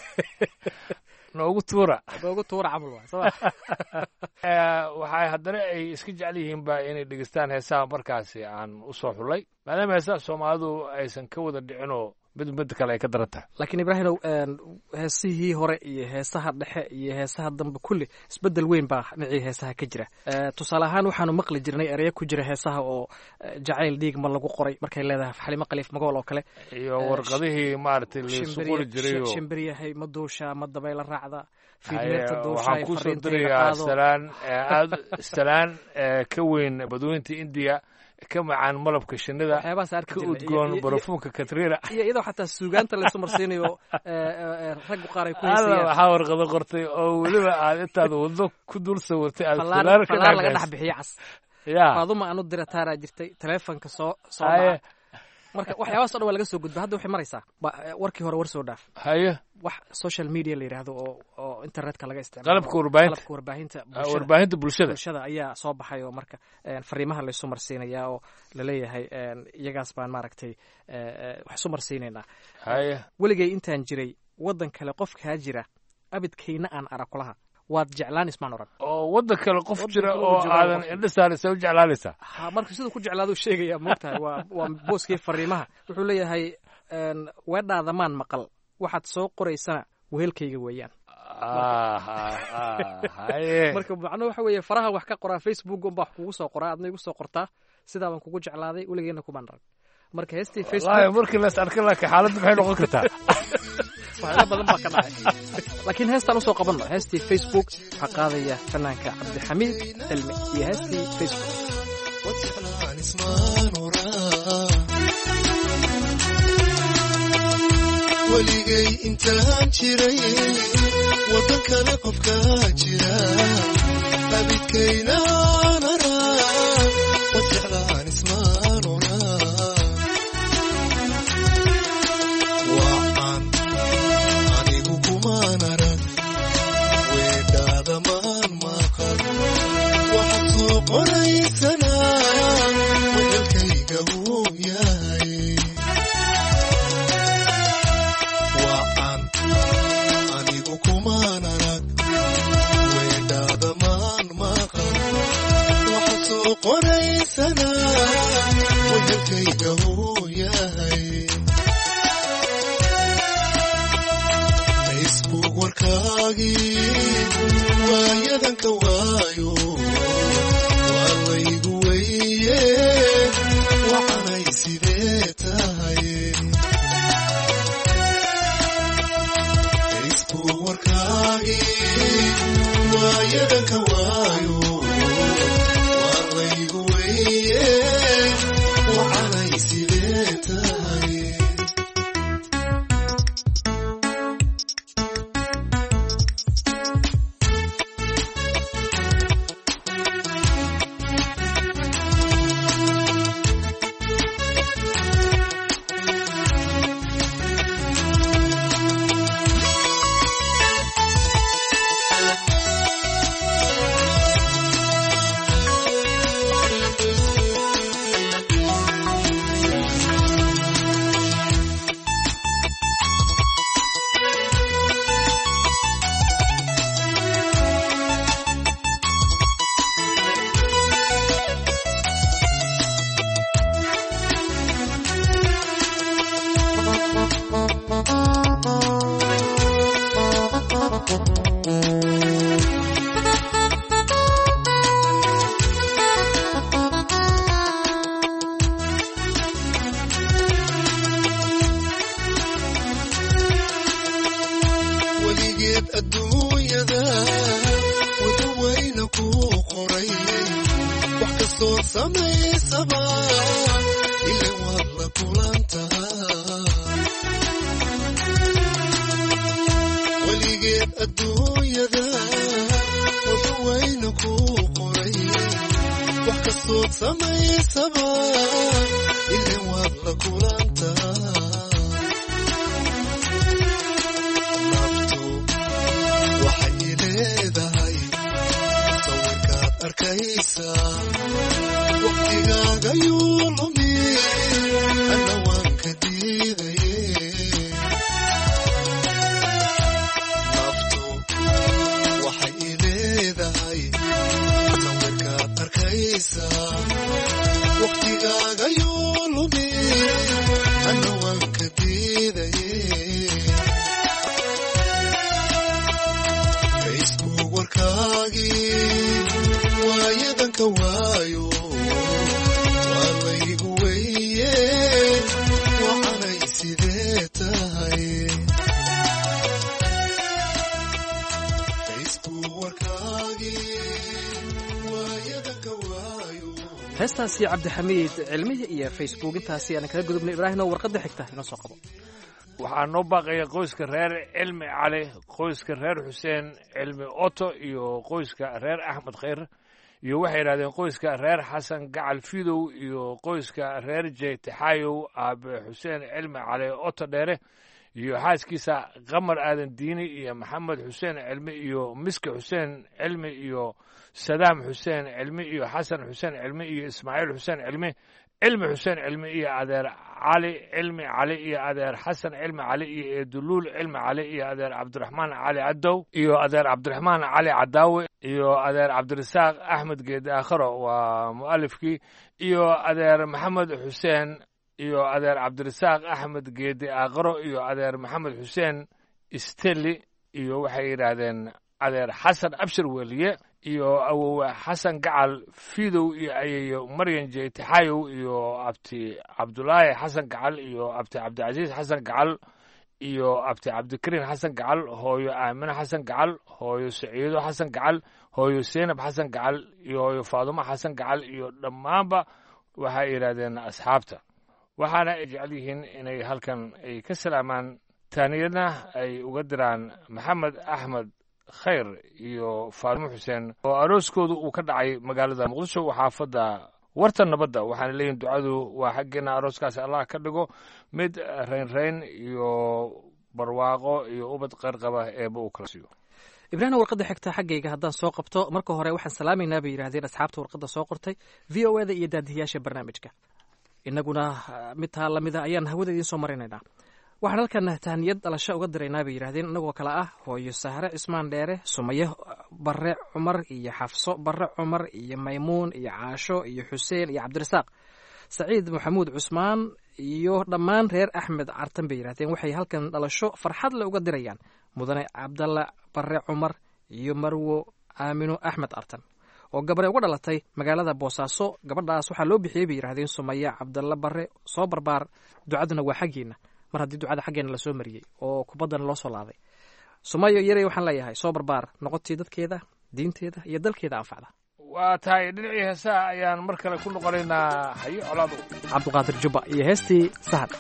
noogu tuura noogu tuura camal waa soo waxay haddana ay iska jecel yihiinba inay dhegeystaan heesaha markaasi aan u soo xullay maadaama heesaha soomaalidu aysan ka wada dhicinoo mid mid kale ay ka daran tahay laakiin ibraahimow heesihii hore iyo heesaha dhexe iyo heesaha dambe kulli isbedel weyn baa dhinacii heesaha ka jira tusaale ahaan waxaanu maqli jirnay ereyo ku jira heesaha oo jacayl dhiig ma lagu qoray markay leedahay xalimo khaliif magool oo kale iyo warqadihii maaragtay laisu qori jiray shimbiryahay ma duusha ma dabayla raacda waxaan kusoo dirayaa salaan aad salaan ka weyn badweynta indiya ka macaan malabka shinida ka udgoon barafuunka katriina iyo iyadoo xataa suugaanta laysu marsiinayo raggu qaar ay ku heysayaan waxaa warqado qortay oo weliba aad intaad waddo ku dul sawirtay aad falaar laga dhex bixiyo cas faaduma aanu dira taaraa jirtay taleefonka soo soo dhaca marka waxyaabahaas o dhan waa laga soo gudba hadda waxay maraysaa warkii hore war soo dhaaf haye wax social media la yidhaahdo oo oo internetka laga isticmaalo qalabka warbaahinta qalabka warbaahinta warbaahinta bulshada bulshada ayaa soo baxay oo marka fariimaha laysu marsiinayaa oo laleeyahay iyagaas baan maaragtay wax isu marsiinaynaa haye weligay intaan jiray waddan kale qofkaa jira abidkayna aan arag kulaha waad jeclaan ismaan oran oo waddan kale qof jira oo aadan indha saaraysa u jeclaanaysaa ha marka siduu ku jeclaadu sheegaya moogtahay waa waa booskii fariimaha wuxuu leeyahay weedhaada maan maqal waxaad soo qoraysana wehelkayga weeyaan marka macno waxa weeye faraha wax ka qoraa facebook unbaa wax kugu soo qoraa adna igu soo qortaa sidaa baan kugu jeclaaday weligeena kumaan arag marka heestii facebook markii las arka laakiin xaaladda maxay noqon kartaa waxyaala badan baa ka dhacay laakiin heestaan usoo qabanno heestii facebook waxaa qaadaya fanaanka cabdixamiid cilmi iyo heestii facebook weligay intaan jiray waddan kale qofkaa jira abidkaynaan araa wad jeclaan ismaan oraa waan anigu kumaan arag weedhaada maan maqal waxaad soo qoraysanaa wehelkayga wuu yahay wehelkayga wuu yahay facebook warkaagii waayadanka waayo waa laygu weye waxanay sidee tahay facebook warkaagii waayadanka waayo waa laygu weye waxanay sidee samaysaba ilin waad la kulantaa naftu waxay leedahay sawirkaad arkaysaa waqtigaaga yuu lumi ana waan ka diidaye naftu waxay leedahay sawirkaad arkaysaa waqtigaaga yuu lumi ana waan ka diidaye facebook warkaagii waayadanka waayo waa laygu weye wacanay sidee tahay facebook warkaagii waayadanka waayo heestaasi cabdixamiid cilmihi iyo facebook intaasi aan kaga gudubnay ibraahim oo warqadda xigta inoo soo qabo waxaa noo baaqaya qoyska reer cilmi cali qoyska reer xuseen cilmi oto iyo qoyska reer axmed khayr iyo waxay yidhahdeen qoyska reer xasan gacal fidow iyo qoyska reer jeytixaayow aabe xuseen cilmi cali oto dheere iyo xaaskiisa qamar aadan diini iyo maxamed xuseen cilmi iyo miski xuseen cilmi iyo sadaam xuseen cilmi iyo xasan xuseen cilmi iyo ismaaciil xuseen cilmi cilmi xuseen cilmi iyo adeer cali cilmi cali iyo adeer xasan cilmi cali iyo eeduluul cilmi cali iyo adeer cabdiraxmaan cali cadow iyo adeer cabdiraxmaan cali cadaawe iyo adeer cabdirasaaq axmed geedi aakharo waa mu'alifkii iyo adeer maxamed xuseen iyo adeer cabdirasaaq axmed geedi aakharo iyo adeer maxamed xuseen isteli iyo waxay yidhaahdeen adeer xasan abshir weliye iyo awowe xasan gacal fidow iyo ayeeyo maryan jeytixayow iyo abti cabdulaahi xasan gacal iyo abti cabdicasiis xasan gacal iyo abti cabdikariin xasan gacal hooyo aamine xasan gacal hooyo saciido xasan gacal hooyo seynab xasan gacal iyo hooyo faadumo xasan gacal iyo dhammaanba waxay yidhaahdeen asxaabta waxaana ay jecel yihiin inay halkan ay ka salaamaan taaniyadna ay uga diraan maxamed axmed khayr iyo faadumo xuseen oo arooskoodu uu ka dhacay magaalada muqdisho xaafadda warta nabadda waxaana leeyihin ducadu waa xaggeena arooskaasi allah ka dhigo mid raynrayn iyo barwaaqo iyo ubad qayrqaba eeba uu kala siiyo ibraahim warqadda xigta xaggayga haddaan soo qabto marka hore waxaan salaamaynaa bay yidhahdeen asxaabta warqadda soo qortay v o eda iyo daadihiyaasha barnaamijka innaguna mid taa lamida ayaan hawada idiin soo marinaynaa waxaan halkan tahniyad dhalasho uga diraynaa bay yidhahdeen innagoo kale ah hooyo sahre cismaan dheere sumaye barre cumar iyo xafso barre cumar iyo maymuun iyo caasho iyo xuseen iyo cabdirasaaq saciid maxamuud cusmaan iyo dhammaan reer axmed cartan bay yidhahdeen waxay halkan dhalasho farxad le uga dirayaan mudane cabdalla barre cumar iyo marwo aamino axmed cartan oo gabaree uga dhalatay magaalada boosaaso gabadhaas waxaa loo bixiyey bay yidhahdeen sumaya cabdalla barre soo barbaar ducaduna waa xaggiina mar haddii ducada xaggeena lasoo mariyey oo kubaddana loo soo laaday sumayo yarey waxaan leeyahay soo barbaar noqotii dadkeeda diinteeda iyo dalkeeda anfacda waa tahay dhinacii heesaha ayaan mar kale ku noqonaynaa hayo colaado cabdiqaadir jubba iyo heestii sahad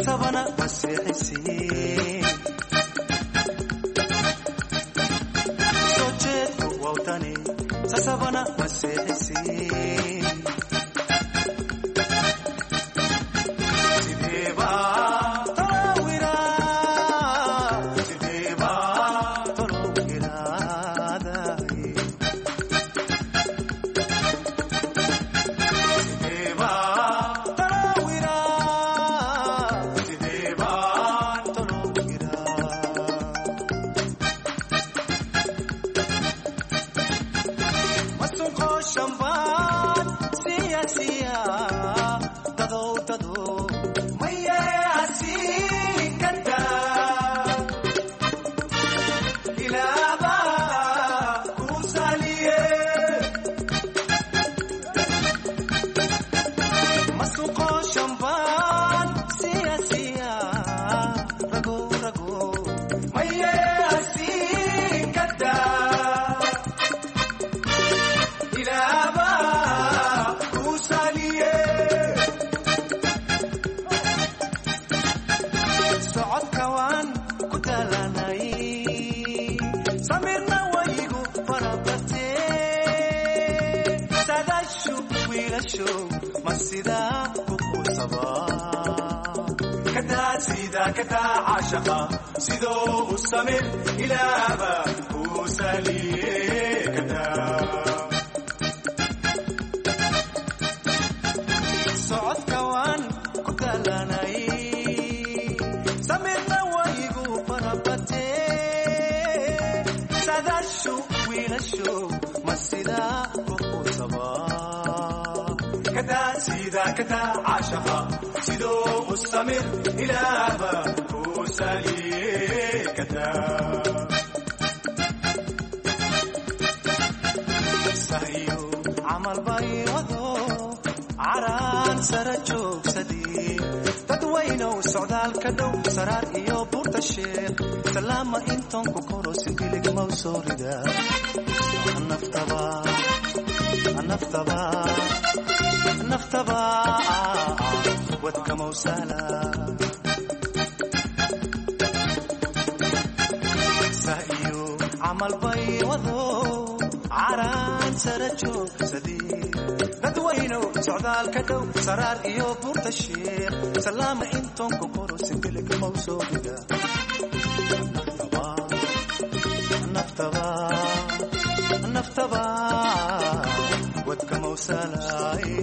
sasabana maseexisiin soo jeedku wawdani sasabana maseexisiin sideeba tolowira sideeba tolowiraadaye sideeba tolowira sideeba tolowira masunqo shambaan siya siya dadow dadow maye asiikada ilaaba kusaliye masunqo shambaan siya siya rago rago maye asiikada ilaaba kusaliye socodka waan ku talanay samirna waygu farabate sadashu wiilasho ma sidaa ku quusaba kadaa sida kadaa caashaqa sidoo u samir ilaaba kusaliye kadaa socodka waan ku talanay samirna waygu farabate sadashu wiilasho ma sidaa ku quusaba kadaa sida kadaa caashaqa sidoo u samir ilaaba kusaliye kadaa sahiyo camal bay wado caraan sara joogsadii dadwaynow socdaalka dhow saraar iyo buurta sheekh salaama intoon ku koro sibilig maw soo rida naftaba naftaba naftaba wadka mawsala sahiyo camal bay wado caraan sara joogsadii dadwaynow socdaalka dhow saraar iyo buurta sheekh salaama intoon ku koro sibilig maw soo rida naftaba naftaba wadka mawsalaaye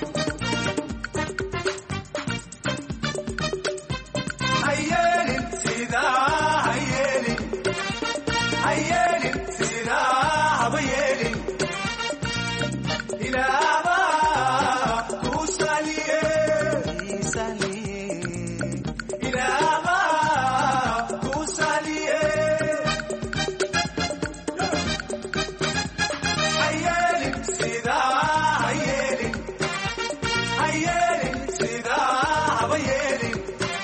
hayeelin sidaa hayeelin hayeelin sidaa haba yeelin ilaaba kusaliye ilaaba kusaliye hayeelin sidaa hayeelin hayeelin sidaa haba yeelin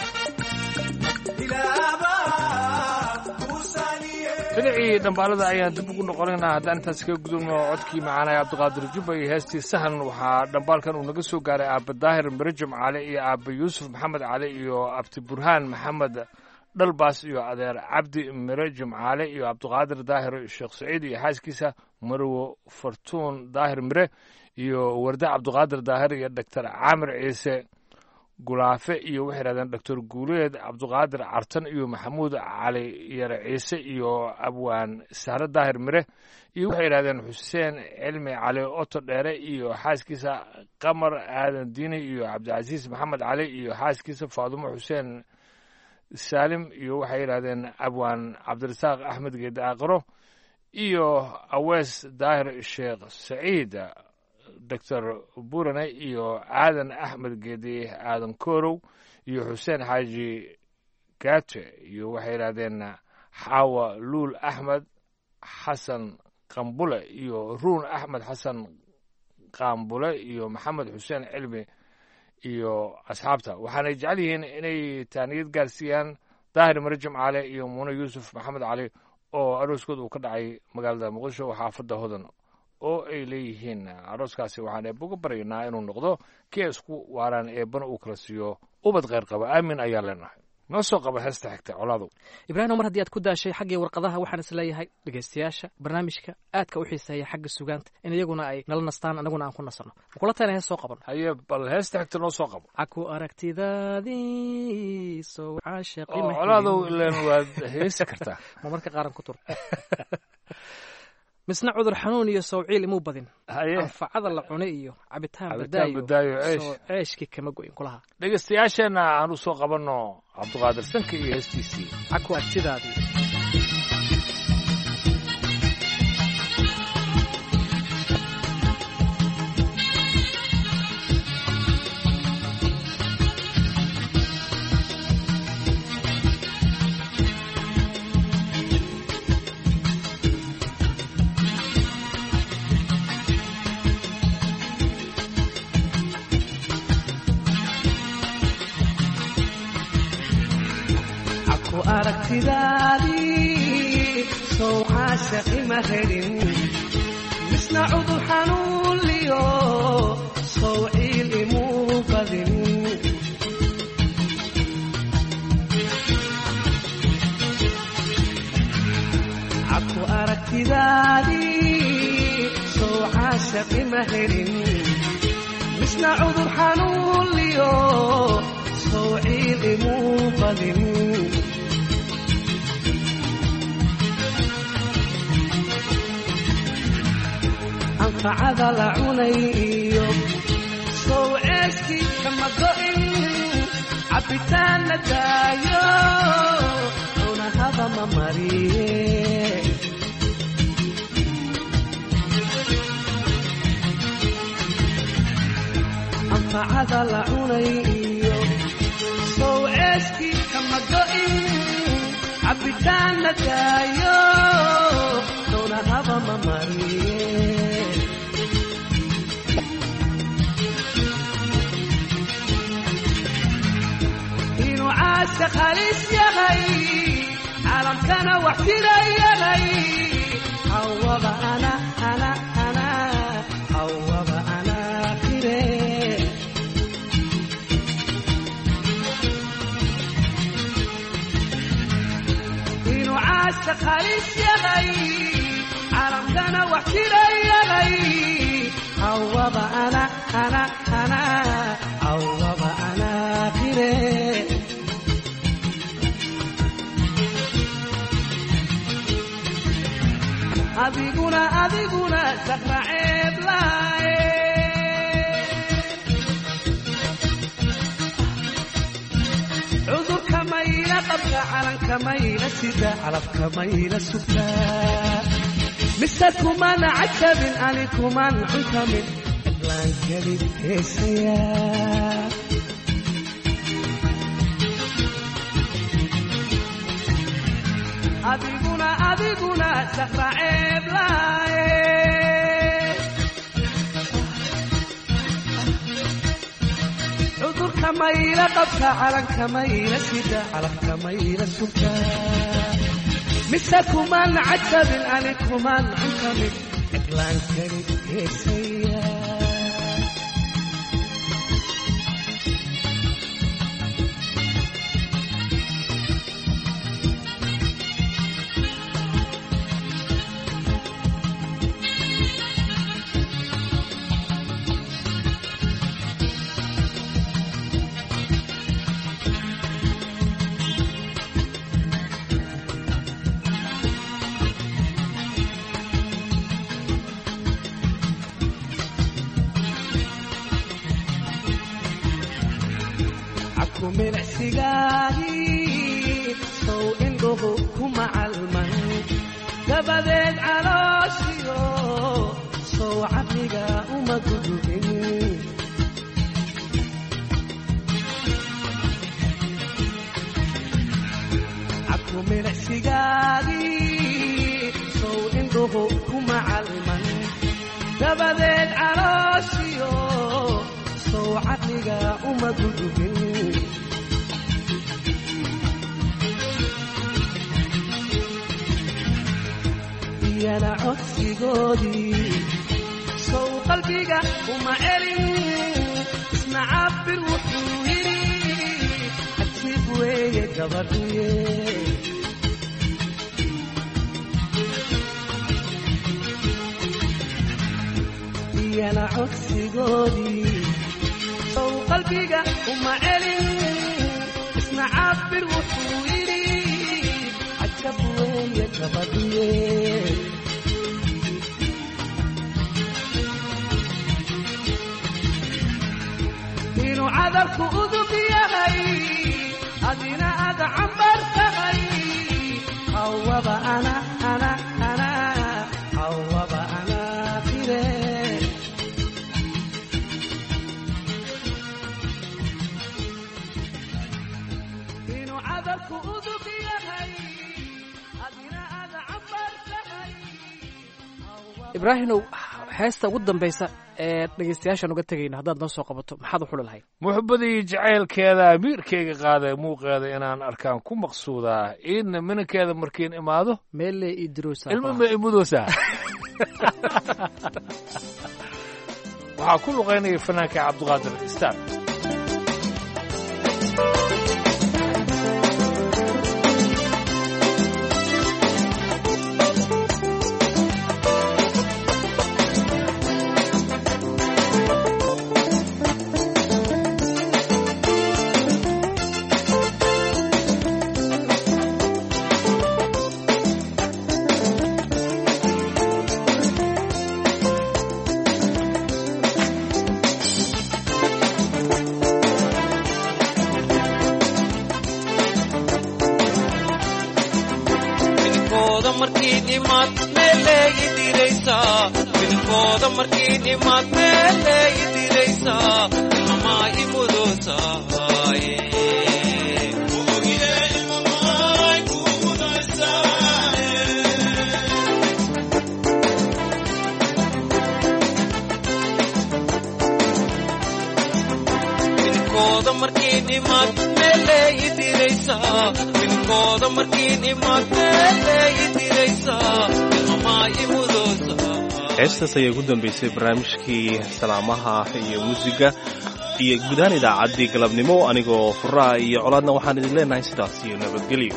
ilaaba kusaliye dhinacii dhambaalada ayaan dib ugu noqonaynaa haddaan intaas kaga gudubno codkii macaanaya cabdiqaadir jubba iyo heestii sahan waxaa dhambaalkan uu naga soo gaaray aaba daahir mirajam cali iyo aaba yuusuf maxamed cali iyo abti burhaan maxamed dhalbaas iyo adeer cabdi mirajam cali iyo cabdiqaadir daahir sheekh saciid iyo xaaskiisa marwo fartuun daahir mire iyo warde cabdiqaadir daahir iyo doctor caamir ciise gulaafe iyo waxay yidhahdeen doctor guuleed cabdiqaadir cartan iyo maxamuud cali yare ciise iyo abwaan sahre daahir mire iyo waxay yidhahdeen xuseen cilmi cali oto dheere iyo xaaskiisa qamar aadan diini iyo cabdicasiis maxamed cali iyo xaaskiisa faadumo xuseen saalim iyo waxay yidhahdeen abwaan cabdirasaaq axmed geede aqro iyo awees daahir sheekh saciid doctor burane iyo aadan axmed geedi aadan korow iyo xuseen xaaji gate iyo waxay yidhahdeen xaawa luul axmed xasan qambule iyo ruun axmed xasan qaambule iyo maxamed xuseen cilmi iyo asxaabta waxaanay jecel yihiin inay taaniyad gaarsiiyaan daahir mare jimcaale iyo muune yuusuf maxamed cali oo arooskooda uu ka dhacay magaalada muqdisho xaafadda hodan oo ay leeyihiin arooskaasi waxaan eebba uga baryaynaa inuu noqdo kii ay isku waaraan eebbana uu kala siiyo ubad kheyr qaba aamin ayaa leenahay noo soo qaba heesta xigta colaadu ibraahim mar haddii aad ku daashay xaggii warqadaha waxaan is leeyahay dhegaystayaasha barnaamijka aadka u xiiseeya xagga sugaanta in iyaguna ay nala nastaan anaguna aan ku nasanno makula tayna hees soo qaban haye bal heesta xigta noo soo qabo caku aragtidaadii soo caashaqi oo colaadow ileen waad heesi kartaa marmarka qaaran ku tur misna cudur xanuun iyo sowciil imuu badin haye anfacada la cunay iyo cabitaan Cabitaan badaayo, ceesh. soo ceeshkii kama goyin kulaha dhegaystayaasheenna aan u soo qabanno cabdiqaadir sanka iyo heestiisii caku aragtidaadii aku aragtidaadii sow caashaqi ma helin misna cudur xanuunliyo sow ciil imuu badin aku aragtidaadii sow caashaqi ma helin misna cudur xanuunliyo sow ciil imuu badin anfacada la cunay iyo sow ceeskii kama go'in cabbitaan la daayo cunahaba ma mariye anfacada la cunay iyo sow ceeskii kama go'in cabbitaan la daayo cunahaba ma mariye inuu caashaq halis yahay caalamkana wax jira yahay hawaba ana ana ana hawaba ana qire inuu caashaq halis yahay caalamkana wax jira yahay hawaba ana ana ana hawaba ana qire adiguna adiguna sakra ceeb laaye cudurka mayla qabka calanka mayla sida calafka mayla sugta mise kuman cajabin ani kuman cuntamin cidlaan kelid heesaya adiguna adiguna sakra ceeb laaye cudurka mayla qabka calanka mayla sida calafka mayla sugta mise kuman cajabin ani kuman cuntamin cidlaan kelid heesaya aku milicsigaagii sow indhuhu ku macalman dabadeed calooshiyo sow caqliga uma gudubin aku milicsigaagii sow indhuhu ku macalman dabadeed calooshiyo sow caqliga uma gudubin iyana codsigoodii sow qalbiga uma celin isna cabir wuxuu yidhi gabadhuye iyana codsigoodii sow qalbiga uma celin isna caabir wuxuu yidhi cajab weeye gabadhuye inuu cadalku udub yahay adina aad cambar tahay hawaba ana ana ana hawaba ana fire inuu cadalku udub yahay adina aad cambar tahay ibraahimow heesta ugu dambaysa ee dhegaystayaashaan uga tegayna haddaad noo soo qabato maxaad u xuli lahayd muxubadii jacaylkeeda amiirkayga qaaday muuqeeda inaan arkaan ku maqsuudaa iidna minankeeda markiin imaado meelle ii dirosa ilmo ma imudoosaa waxaa ku luqaynaya fanaanka cabdiqaadir istaan wiilkooda markii dhimaad meeleegi diraysaa wiilkooda markii dhimaad meeleegi diraysaa ilmamaa imudoosaay wiilkooda markii dhimaad meeleegi diraysaa wiilkooda markii dhimaad meeleegi diraysaa ilmamaa imudoosaa heestaas ayaa ugu dambaysay barnaamijkii salaamaha iyo muusiga iyo gudahaan idaacaddii galabnimo anigoo furaha iyo colaadna waxaan idin leenahay sidaas iyo nabadgelyo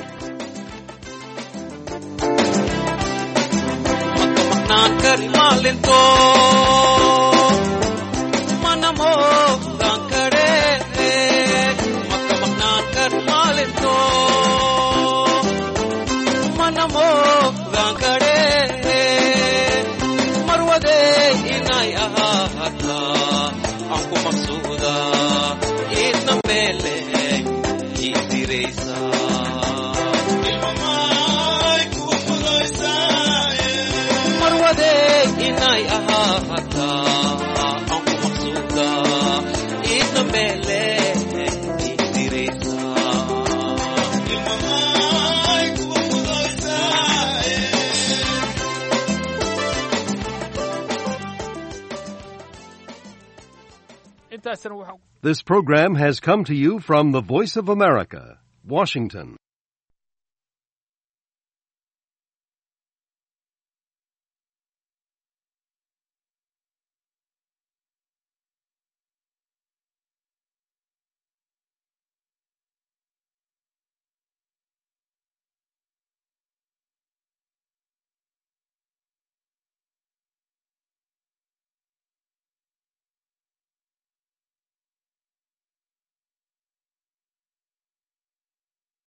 maqnaan kari maalinto mana moogaan kare maka maqnaan kari maalinto mana moogaan kare marwade inay ahaataa aan ku maqsuuda idna meele ii diraysaa marwade inay ahaataa aan ku maqsuuda idna meele ii diraysaa intaasna waxaa This program has come to you from the Voice of America, Washington.